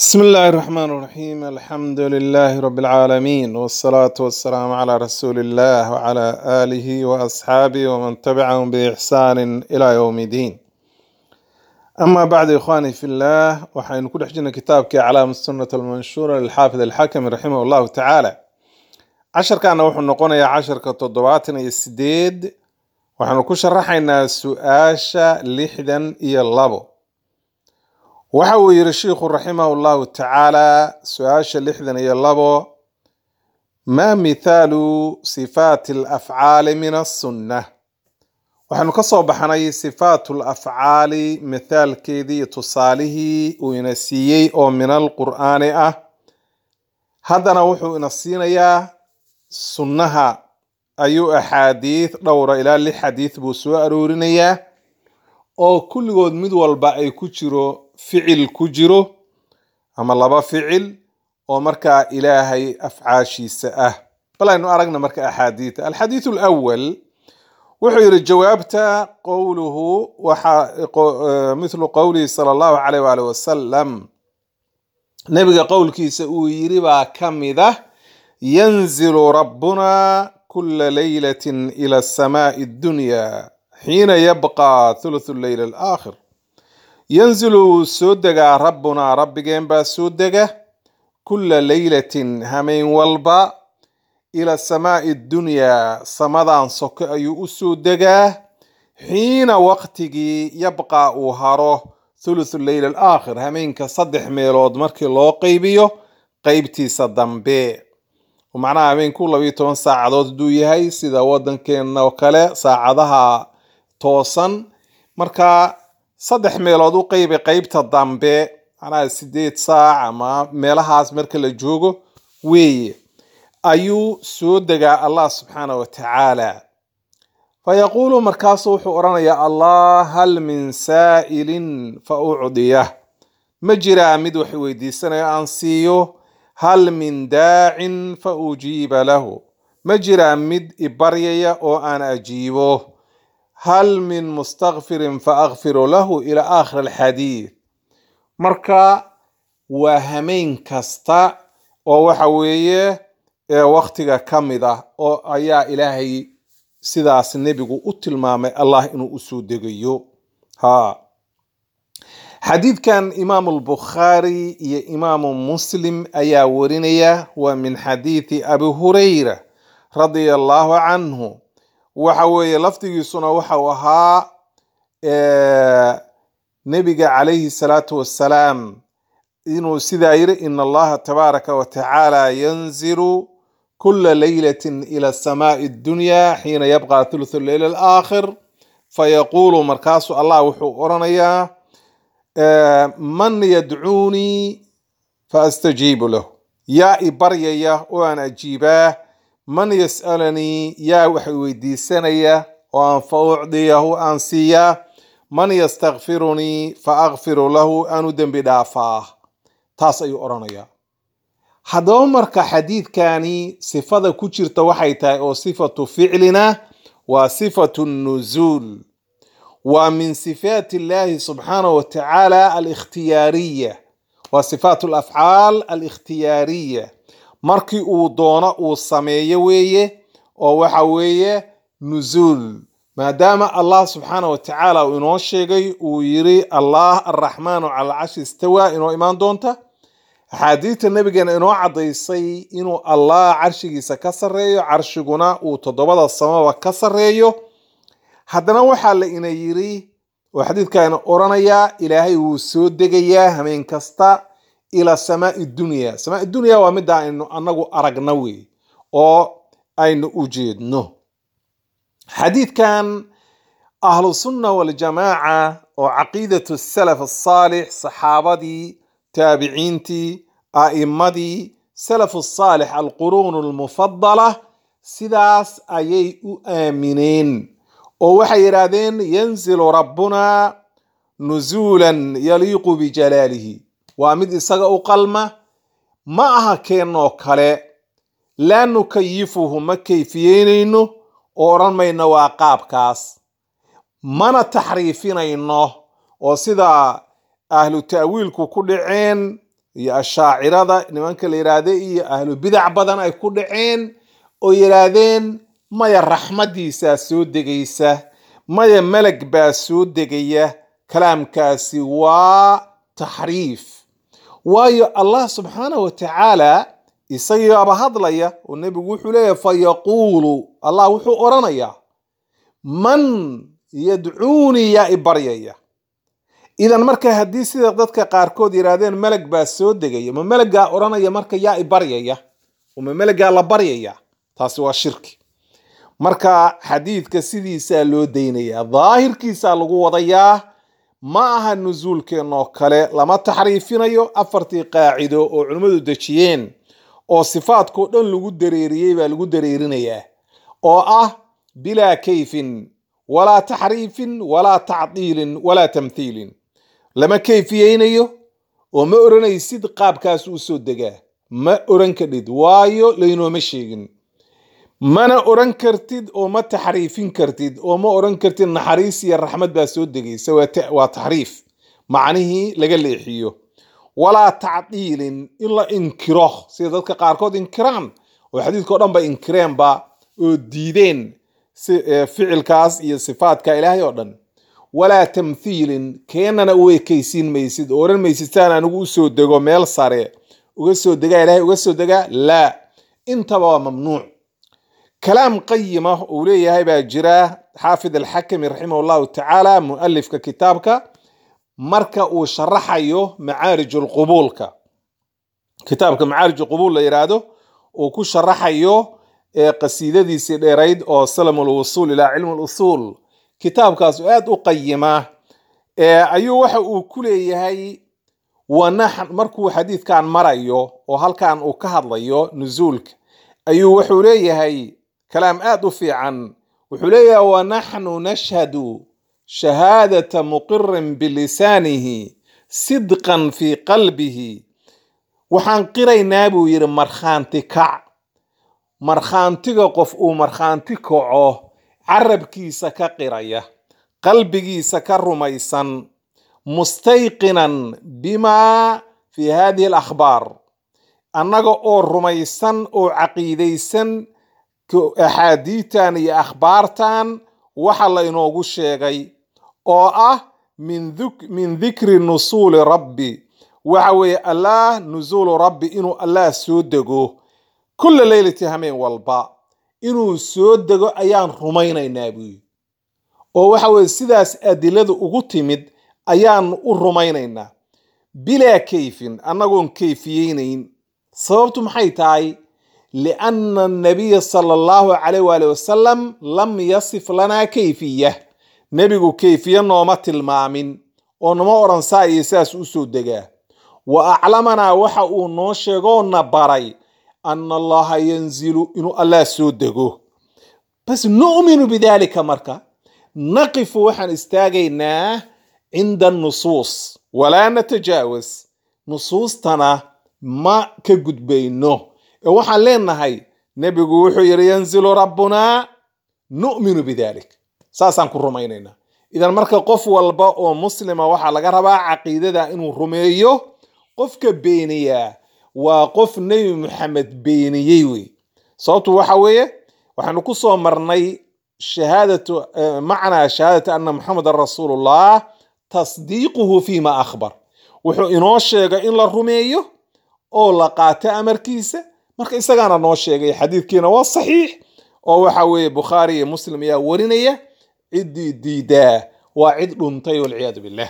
بسم الله الرحمن الرحيم الحمد لله رب العالمين والصلاة والسلام على رسول الله وعلى آله وأصحابه ومن تبعهم بإحسان إلى يوم الدين أما بعد إخواني في الله وحين كل حجنا كتابك علام السنة المنشورة للحافظ الحكم رحمه الله تعالى عشر كان وحن نقول عشر كتضواتنا يسديد وحن كشرحنا سؤاشا لحدا إيا اللبو waxa uu yidhi shiikhu raximahu llahu tacaala su-aasha lixdan iyo labo maa mithaalu sifaati alafcaali min asunna waxaanu ka soo baxnay sifaatu lafcaali mithaalkeedii iyo tusaalihii uu ina siiyey oo min alqur'aani ah haddana wuxuu ina siinayaa sunnaha ayuu axaadiid dhowra ilaa lix xadiid buu soo aroorinayaa oo kulligood mid walba ay ku jiro ficil ku jiro ama laba ficil oo markaa ilaahay afcaashiisa ah bal aynu aragna marka axaadiida alxadiidu alawal wuxuu yidhi jawaabta qowluhu waxa mithlu qowlihi sala allahu calayh waali wasalam nebiga qowlkiisa uu yidhi baa ka mid ah yanzilu rabbuna kula leylatin ila asamaai addunya xiina yabqa thuluthu leyl alaakhir yanzilu wuu soo degaa rabbunaa rabbigeen baa soo dega kulla leylatin hameen walba ila samaai dunyaa samadan soko ayuu u soo degaa xiina waqtigii yabqa uu haro thuluthu leyl alaakhir hameenka saddex meelood markii loo qeybiyo qeybtiisa dambe macnaha hameenku labayo toban saacadood haduu yahay sida wadankeena oo kale saacadaha toosan marka saddex meelood u qeybi qeybta dambe macnaha sideed saac ama meelahaas marka la joogo weeye ayuu soo degaa allah subxaana wa tacaala fa yaquulu markaasu wuxuu odhanayaa allah hal min saa'ilin fa ucdiyah ma jiraa mid wax weydiisanayo aan siiyo hal min daacin fa ujiiba lahu ma jiraa mid ibaryaya oo aan ajiibo hal min mustakfirin fa akfiru lahu ila aakhir alxadiid marka waa hameen kasta oo waxa weeye waktiga ka mid ah oo ayaa ilaahay sidaas nebigu u tilmaamay allah inuu usoo degayo ha xadiidkan imaamu albukhaari iyo imaamu muslim ayaa warinaya waa min xadiidi abi hurayra radia allahu canhu waxa weeye lafdigiisuna waxau ahaa nebiga calayhi salaatu wassalaam inuu sidaa yiri ina allaha tabaaraka wa tacaala yanzilu kula leylatin ila samaai addunya xiina yabqa thuluthu leyl alaakhir fayaquulu markaasu allah wuxuu odhanayaa man yadcuunii faastajiibu lahu yaa i baryaya oo aan ajiibaa man yas'alanii yaa wax weydiisanaya oo aan fa ucdiyahu aan siiyaa man yastakfirunii fa akfiru lahu aan u dembi dhaafaa taas ayuu odhanayaa haddaba marka xadiidkani sifada ku jirta waxay tahay oo sifatu ficlina waa sifatu nuzuul waa min sifaati illahi subxaanahu wa tacaala alikhtiyaariya waa sifaat alafcaal alikhtiyaariya markii uu doono uu sameeyo weeye oo waxa weeye nuzuul maadaama allah subxaana wa tacaala uu inoo sheegay uu yiri allah arraxmaanu cala alcashi istawaa inoo imaan doonta axaadiidta nabigeena inoo caddaysay inuu allah carshigiisa ka sarreeyo carshiguna uu toddobada samaba ka sarreeyo haddana waxaa la ina yiri oo xadiidkaana odhanayaa ilaahay wuu soo degayaa hameen kasta ila samaai dunya samaai dunya waa midda aynu anagu aragna wey oo aynu u jeedno xadiidkan ahlu sunna waljamaaca oo caqiidatu salaf asaalix saxaabadii taabiciintii a'imadii salafu saalix alquruun almufadala sidaas ayay u aamineen oo waxay yidhaahdeen yanzilu rabbuna nuzuulan yaliiqu bijalaalihi waa mid isaga u qalma ma aha keenoo kale laa nukayifuhu ma kayfiyeynayno oo odhan mayno waa qaabkaas mana taxriifinayno oo sida ahlu ta'wiilku ku dhaceen iyo ashaacirada nimanka la yidhaahda iyo ahlu bidac badan ay ku dhaceen oo yidhaahdeen maya raxmadiisaa soo degaysa maya meleg baa soo degaya kalaamkaasi waa taxriif waayo allah subxaanah wa tacaala isagiibaaba hadlaya oo nebigu wuxuu leeyahay fa yaquulu allah wuxuu odhanayaa man yadcuunii yaa i baryaya idan marka haddii sida dadka qaarkood yidhaahdeen meleg baa soo degaya ma melegaa odhanaya marka yaa i baryaya ma melegaa la baryaya taasi waa shirki marka xadiidka sidiisaa loo daynayaa daahirkiisaa lagu wadayaa ma aha nusuulkeennoo kale lama taxriifinayo afartii qaacido oo culimmadu dejiyeen oo sifaadkao dhan lagu dareeriyey baa lagu dareerinayaa oo ah bilaa kayfin walaa taxriifin walaa tacdiilin walaa tamthiilin lama kayfiyeynayo oo ma odhanaysid qaabkaas u soo degaa ma odhan kadhid waayo laynooma sheegin mana odhan kartid oo ma taxriifin kartid oo ma odhan kartid naxariis iyo raxmad baa soo degaysa waa taxriif macnihii laga leexiyo walaa tacdiilin in la inkiro sida dadka qaarkood inkiraan oo xadiidka o dhan ba inkireenba oo diideen ficilkaas iyo sifaadka ilaahay oo dhan walaa tamthiilin keenana u ekaysiin maysid oo odhan maysid saan anigu usoo dego meel sare uga soo degaa ilaahay uga soo degaa laa intaba waa mamnuuc kalaam qayima uu leeyahay baa jira xaafid alxakami raximah allahu tacaala mualifka kitaabka marka uu sharaxayo macaarij lqubuulka kitaabka macaarij qubuul la yidhaahdo uu ku sharaxayo qasiidadiisii dheerayd oo salam lwusuul ilaa cilm lusuul kitaabkaas aad u qayima ayuu waxa uu ku leeyahay markuu xadiidkan marayo oo halkan uu ka hadlayo nusuulka ayuu wuxuu leeyahay kalaam aad u fiican wuxuu leeyahay wanaxnu nashhadu shahaadata muqirin bilisaanihi sidqan fii qalbihi waxaan qiraynaa buu yidhi markhaanti kac markhaantiga qof uu markhaanti kaco carabkiisa ka qiraya qalbigiisa ka rumaysan mustayqinan bimaa fi hadihi alakhbaar annaga oo rumaysan oo caqiidaysan axaadiitan iyo akhbaartan waxa la inoogu sheegay oo ah min dikri nusuuli rabbi waxa weeye allah nusuulu rabbi inuu allah soo dego kulla leylati hameen walba inuu soo dego ayaan rumaynaynaa buyi oo waxa weye sidaas adilada ugu timid ayaan u rumaynaynaa bilaa kayfin annagoon kayfiyeynayn sababtu maxay tahay lianna anabiya sala allahu calayh waali wasalam lam yasif lanaa kayfiya nebigu kayfiye nooma tilmaamin oo nama odhan saa iyo sidaas u soo degaa wa aclamanaa waxa uu noo sheegoo na baray ana allaha yanzilu inuu allah soo dego bas nu'minu bidalika marka naqifu waxaan istaagaynaa cinda nusuus walaa natajaawas nusuustana ma ka gudbayno ee waxaan leenahay nebigu wuxuu yidhi yanzilu rabbunaa nu'minu bidalik saasaan ku rumaynaynaa idan marka qof walba oo muslima waxaa laga rabaa caqiidada inuu rumeeyo qofka beeniyaa waa qof nebi maxamed beeniyey wey sababtu waxa weeye waxaanu ku soo marnay shahaadatu macnaa shahaadati ana muxamedan rasuulullah tasdiiquhu fima akhbar wuxuu inoo sheegay in la rumeeyo oo la qaato amarkiisa marka isagaana noo sheegay xadiidkiina waa saxiix oo waxa weeye bukhaari iyo muslim ayaa warinaya ciddii diidaa waa cid dhuntay walciyaadu billah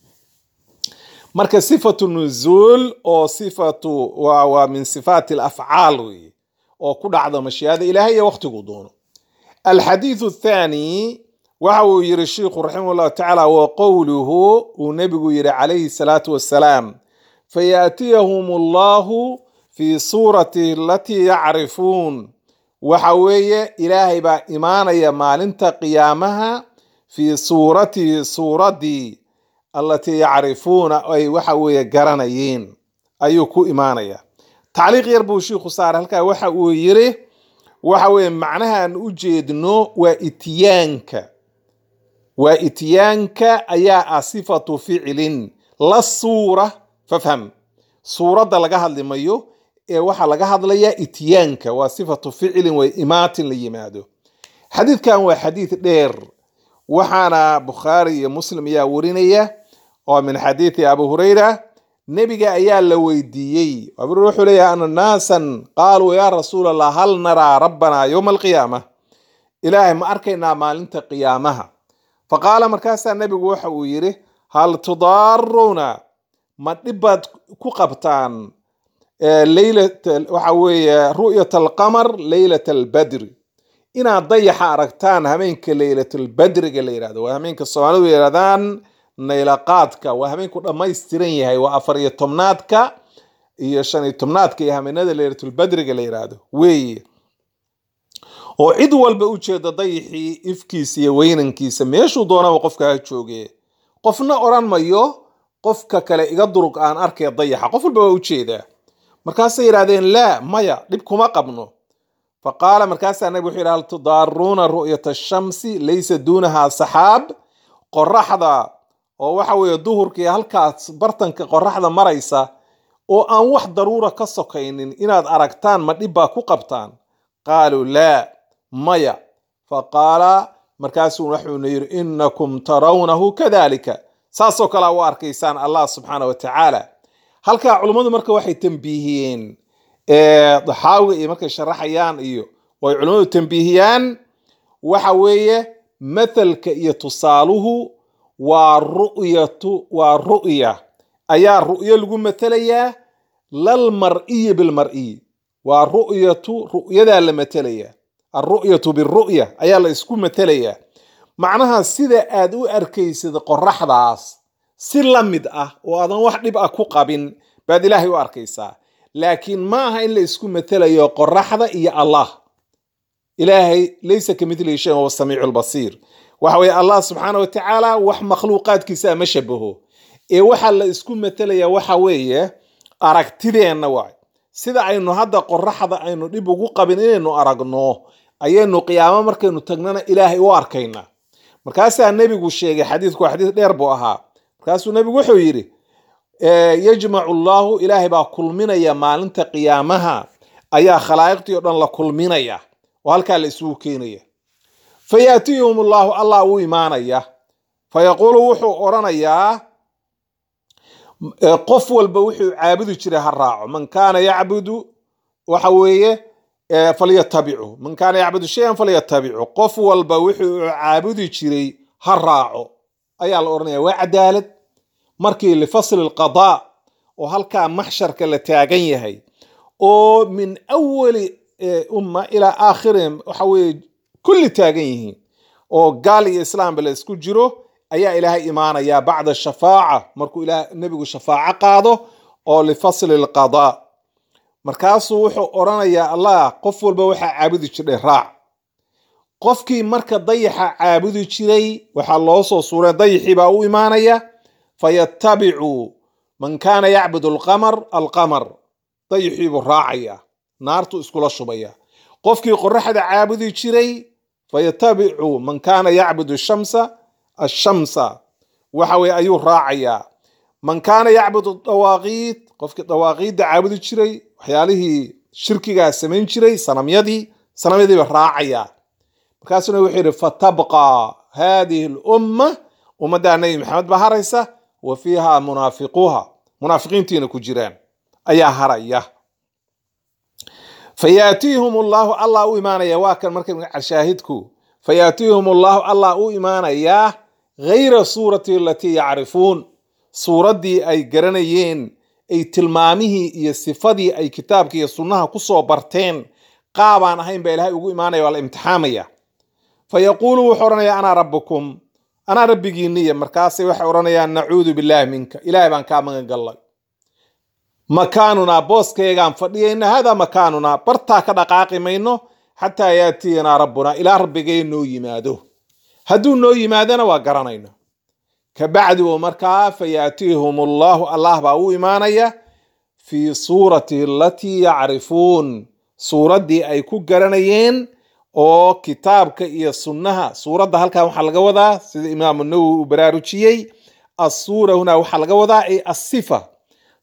marka sifatu nuzuul oo sifatu waa min sifaati alafcaal weye oo ku dhacda mashiiada ilaahay iyo waqtiguu doono alxadiidu athani waxa uu yiri sheikhu raximah llahu tacaala wa qowluhu uu nebigu yidhi calayhi salaatu wassalaam fayaatiyahum allahu fi suurati alatii yacrifuun waxa weeye ilaahay baa imaanaya maalinta qiyaamaha fii suuratihi suuraddii allatii yacrifuuna ay waxa weeye garanayeen ayuu ku imaanaya tacliiq yar buu shiikhu saaray halkaa waxa uu yiri waxa weeye macnahaan u jeedno waa ityaanka waa ityaanka ayaa ah sifatu ficilin la suura fafham suuradda laga hadli mayo ee waxaa laga hadlayaa ityaanka waa sifatu ficilin way imaatin la yimaado xadiidkan waa xadiid dheer waxaana bukhaari iyo muslim ayaa warinaya oo min xadiidi abu hurayra nebiga ayaa la weydiiyey abu hurayra wuxuu leeyahay ana naasan qaaluu yaa rasuul allah hal naraa rabbanaa yowma alqiyaama ilaahay ma arkaynaa maalinta qiyaamaha faqaala markaasaa nebigu waxa uu yidhi hal tudaaruuna ma dhibbaad ku qabtaan waxa weeye ru'yat alqamar leylat albadri inaad dayaxa aragtaan hameenka leylatalbadriga la yidhahdo waa hameenka soomaalidu yidhahdaan naylaqaadka waa hameenku dhammaystiran yahay waa afar iyo tobnaadka iyo shan iyo tobnaadka iyo hameenada leylatulbadriga la yidhaahdo weeye oo cid walba u jeeda dayaxii ifkiisa iyo weynankiisa meeshuu doonaba qofka ha jooge qofna odhan mayo qofka kale iga durug aan arkaya dayaxa qof walba waa ujeedaa markaasay yidhahdeen laa maya dhib kuma qabno faqaala markaasaa nabig wuxuu yidhi hal tudaaruuna ru'yata shamsi laysa duunahaa saxaab qoraxda oo waxa weeye duhurkii halkaas bartanka qoraxda maraysa oo aan wax daruura ka sokaynin inaad aragtaan ma dhibbaa ku qabtaan qaaluu laa maya faqaala markaasuu wuxuuna yidhi inakum tarawnahu kadalika saasoo kalea u arkaysaan allah subxaana wa tacaala halkaa culummadu marka waxay tambiihiyeen daxaawiga iyo markay sharaxayaan iyo oo ay culummadu tambiihiyaan waxa weeye mathalka iyo tusaaluhu waa ru'yatu waa ru'ya ayaa ru'yo lagu mathalayaa lal mar'iyi bilmar'iyi waa ru'yatu ru'yadaa la mathalayaa alru'yatu biru'ya ayaa la isku mathalayaa macnaha sida aad u arkaysid qoraxdaas si la mid ah oo aadan wax dhib ah ku qabin baad ilaahay u arkaysaa laakiin ma aha in la isku mathalayo qoraxda iyo allah ilaahay laysa ka midlihi shay huwa samiicu lbasiir waxa weye allah subxaana wa tacaala wax makhluuqaadkiisa ma shabaho ee waxaa la isku mathalayaa waxa weeye aragtideenna waay sida aynu hadda qoraxda aynu dhib ugu qabin inaynu aragno ayaynu qiyaamo markaynu tagnana ilaahay u arkaynaa markaasaa nebigu sheegay xadiidku waa xadiis dheer buu ahaa markaasuu nebigu wuxuu yidhi yajmacu allahu ilaahay baa kulminaya maalinta qiyaamaha ayaa khalaa'iqtii o dhan la kulminaya oo halkaa la isugu keenaya fa yaatihum allahu allah u imaanaya fa yaquulu wuxuu odhanayaa qof walba wuxuu caabudi jiray ha raaco man kaana yacbudu waxa weeye falyatabicu man kaana yacbudu shayan falyatabicu qof walba wuxuu caabudi jiray ha raaco ayaa la odhanaya waa cadaalad markii lifasli lqadaa oo halkaa maxsharka la taagan yahay oo min awali umma ilaa aakhirihim waxa weeye kulli taagan yihiin oo gaal iyo islaamba la isku jiro ayaa ilaahay imaanayaa bacda shafaaca markuu ila nebigu shafaaco qaado oo lifasli lqadaa markaasuu wuxuu odhanayaa allah qof walba waxaa caabudi jirdhay raac qofkii marka dayaxa caabudi jiray waxaa loo soo suuray dayaxii baa u imaanaya fayatabicu man kaana yacbudu alqamar alqamar dayaxii buu raacaya naartu iskula shubaya qofkii qoraxda caabudi jiray fayatabicu man kaana yacbudu shamsa ashamsa waxa weye ayuu raacayaa man kaana yacbudu dawaaqiid qofkii dawaaqiidda caabudi jiray waxyaalihii shirkigaa samayn jiray sanamyadii sanamyadiiba raacayaa markaasuna wuxuu yidhi fatabqa hadihi lumma ummaddaa nebi maxamed baa haraysa wa fiiha munaafiquuha munaafiqiintiina ku jiraan ayaa haraya fayaatihum allahu allah u imaanaya waa kan marka shaahidku fayaatihum allahu allah u imaanayaa gayra suurati alatii yacrifuun suuraddii ay garanayeen ay tilmaamihii iyo sifadii ay kitaabka iyo sunnaha kusoo barteen qaabaan ahayn baa ilahay ugu imaanaya waa la imtixaamaya fa yaquulu wuxuu odhanayaa anaa rabbukum anaa rabbigiiniya markaasay waxay odhanayaan nacuudu billaahi minka ilaahay baan kaa magan gallay makaanunaa booskaygaan fadhiyayna haadaa makaanunaa bartaa ka dhaqaaqi mayno xataa yaatiyanaa rabbunaa ilaa rabbigay noo yimaado hadduu noo yimaadana waa garanayna kabacdi oo markaa fayaatihum allahu allah baa u imaanaya fii suurati alatii yacrifuun suuraddii ay ku garanayeen oo kitaabka iyo sunnaha suuradda halkan waxaa laga wadaa sida imaamu nawowi uu baraarujiyey assuura hunaa waxaa laga wadaa ay asifa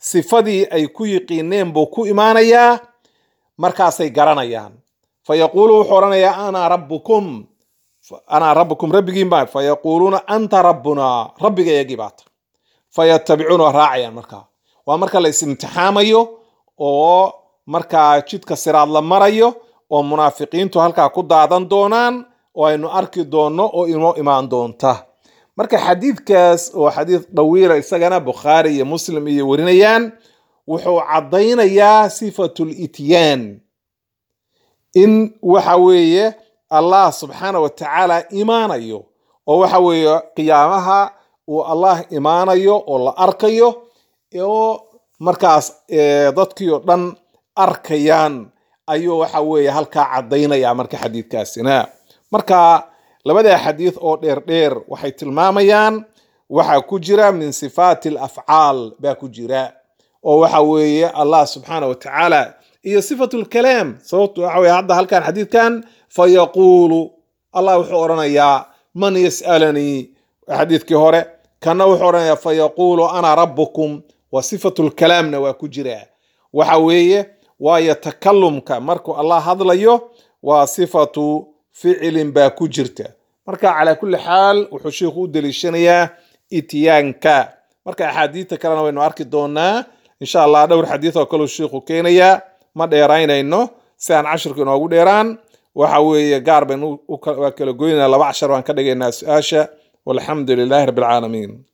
sifadii ay ku yiqiineen buu ku imaanayaa markaasay garanayaan fa yaquulu wuxuu odhanayaa ana rabbukum anaa rabbukum rabbigiin baa fa yaquuluuna anta rabbunaa rabbiga eegii baata fa yatabicuuna waa raacayaan markaa waa marka la is-imtixaamayo oo markaa jidka siraad la marayo oo munaafiqiintu halkaa ku daadan doonaan oo aynu arki doonno oo inoo imaan doonta marka xadiidkaas oo xadiid dhawiila isagana bukhaari iyo muslim iyo warinayaan wuxuu caddaynayaa sifatul ityaan in waxa weeye allah subxaana wa tacaala imaanayo oo waxa weeye qiyaamaha uu allah imaanayo oo la arkayo oo markaas dadkii oo dhan arkayaan ayuu waxa weeye halkaa caddaynaya marka xadiidkaasina marka labada xadiid oo dheer dheer waxay tilmaamayaan waxaa ku jira min sifaati alafcaal baa ku jira oo waxa weeye allah subxaana wa tacaala iyo sifatu lkalaam sababto waxa weye hadda halkan xadiidkan fayaquulu allah wuxuu odhanayaa man yas'alanii xadiidkii hore kana wuxuu odhanayaa fayaquulu ana rabbukum wa sifatu lkalaamna waa ku jira waxa weeye waayo takalumka markuu allah hadlayo waa sifatu ficilin baa ku jirta marka calaa kulli xaal wuxuu sheikhu u deliishanayaa ityaanka marka axaadiidta kalena waynu arki doonaa insha allah dhowr xadiid oo kaleu sheikhu keenayaa ma dheeraynayno si aan cashirku inoogu dheeraan waxa weeye gaar baynu waa kala goynaa laba cashar baan ka dhigaynaa su-aasha walxamdu lilaahi rabbi alcaalamiin